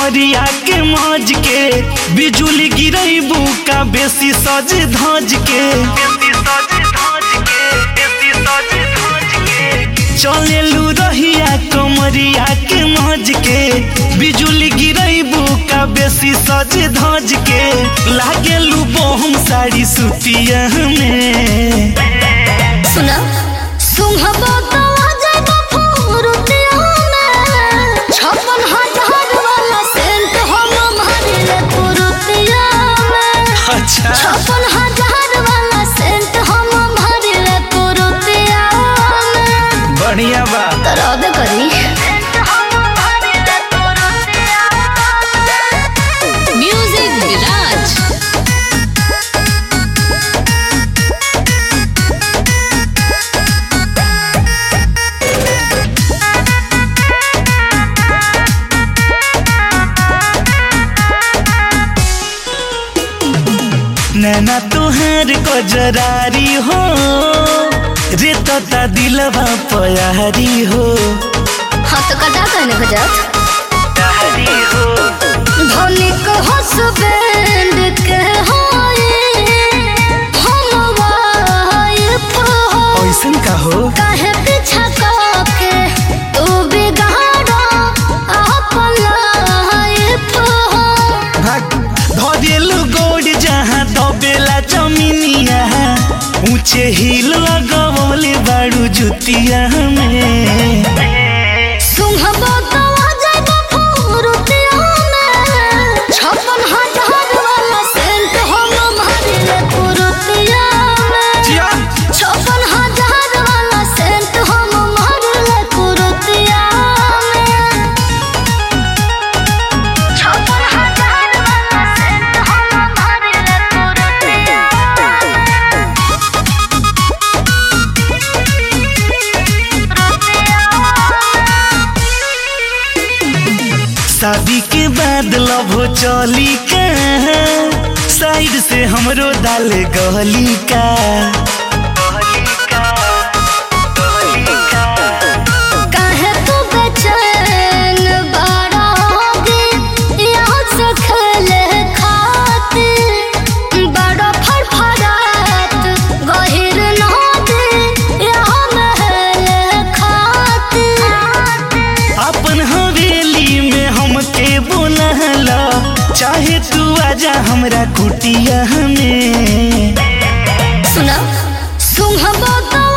कमरिया के मौज के बिजुली गिरैबू का बेसी सज धज के चलेलू रहिया कमरिया के मौज के बिजुली गिरैबू का बेसी सज धज के लागेलू बहुम साड़ी सुतिया में सुना सुंघबो तो आ जाएगा फुरुतिया में छप्पन हजार वाला सेंट हम मारिले फुरुतिया में अच्छा छप्पन हजार वाला सेंट हम मारिले फुरुतिया में बढ़िया बा तरह दे करी म्यूजिक विराज नैना तुहार गजरारी हो रे तता दिलवा पयारी हो हाँ तो कटा कहने को जात धनिक हसबैंड के होए हम वाइफ हो ऐसन का हो काहे पीछा के तू बिगाड़ो अपन लाइफ हो भाग धरेलू गोड़ जहाँ दबेला जमीनिया ऊंचे हिल लगवले बाड़ू जुतिया में सुंघबो तो आ जाएगा फुरुतिया में छप्पन हजार वाला सेंट हम मारिले फुरुतिया में जिया छप्पन हजार वाला सेंट हम मारले कुरुतिया में छप्पन हजार वाला सेंट हम मारले कुरुतिया शादी के बाद लभो चली का साइड से हमरो डाल गहली का काहे तू बेचैन बड़ा होगी यहाँ से खेले खातिर बड़ा फड़फड़ात गहिर नदी यहाँ महले खातिर अपन हवेली में हमके बोलला चाहे तू आजा हमरा कुटिया में सुना सुंघबो तो